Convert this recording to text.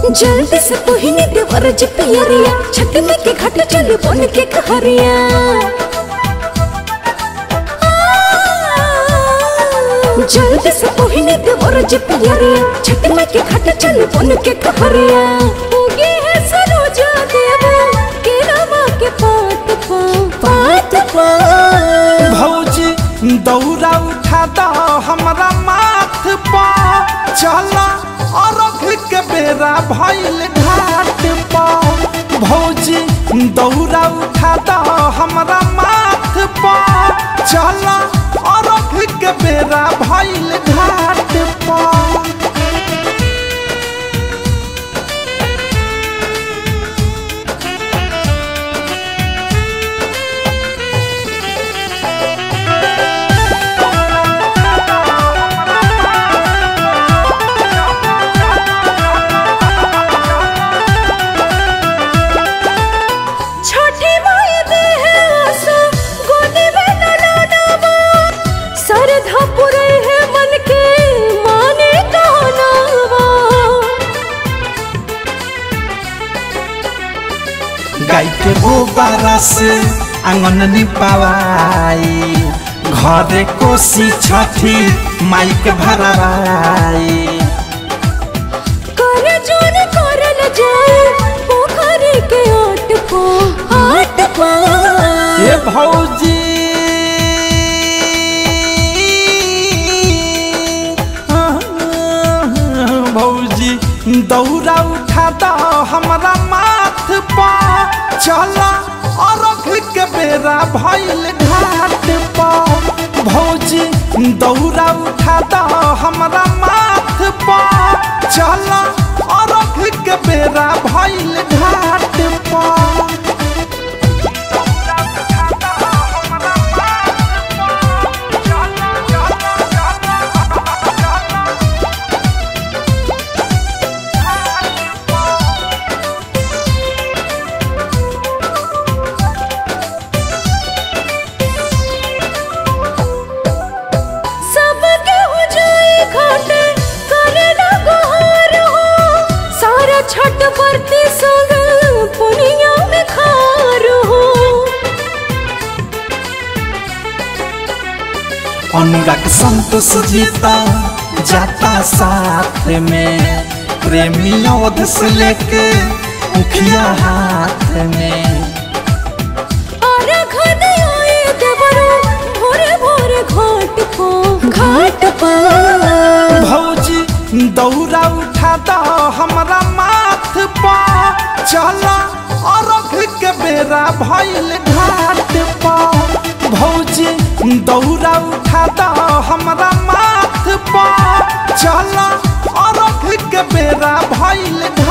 जल्दी से पहिने देवर जी पियरिया छठ में के घाट चल बन के कहरिया जल्दी से पहिने देवर जी पियरिया छठ में के घाट चल बन के कहरिया उगे है सरोजा देवा के रामा के पात पा पात पा भौजी दौरा उठा द हमरा माथ पा चला अरघ के बेरा भइल घाट पा भौजी दौरा उठा द हमरा माथ पा चला अरघ के बेरा भइल घाट पा छठी माई दे है आशा गोदी में ननावा सरधा पुरे है मन के माने कहनावा गाय के गोबारा से आंगन निपावाई घरे कोसी छठी माई के भरावाई कर जोन करल जाए पोखरी के आट पो आट पो ये भौजी भौजी दौरा उठा द हमरा माथ पा चला अरघ के बेरा भइल घाट पा भौजी दौरा उठा द हमरा माथ पा चला अरघ के बेरा भइल घाट पा सब के हो जाए घाटे करे ना गुहार हो सारा छठ बरती संग पुनिया में खार हो अनुराग संतोष जीता जाता साथ में प्रेमी ओध से लेके मुखिया हाथ में और घन आए देवरो भोरे भोरे घाट पो घाट पो भौजी दौरा उठा द हमरा माथ पा चला अरघ के बेरा भइल घाट पा भौजी दौरा उठा द हमरा माथ पा चला अरघ के बेरा भइल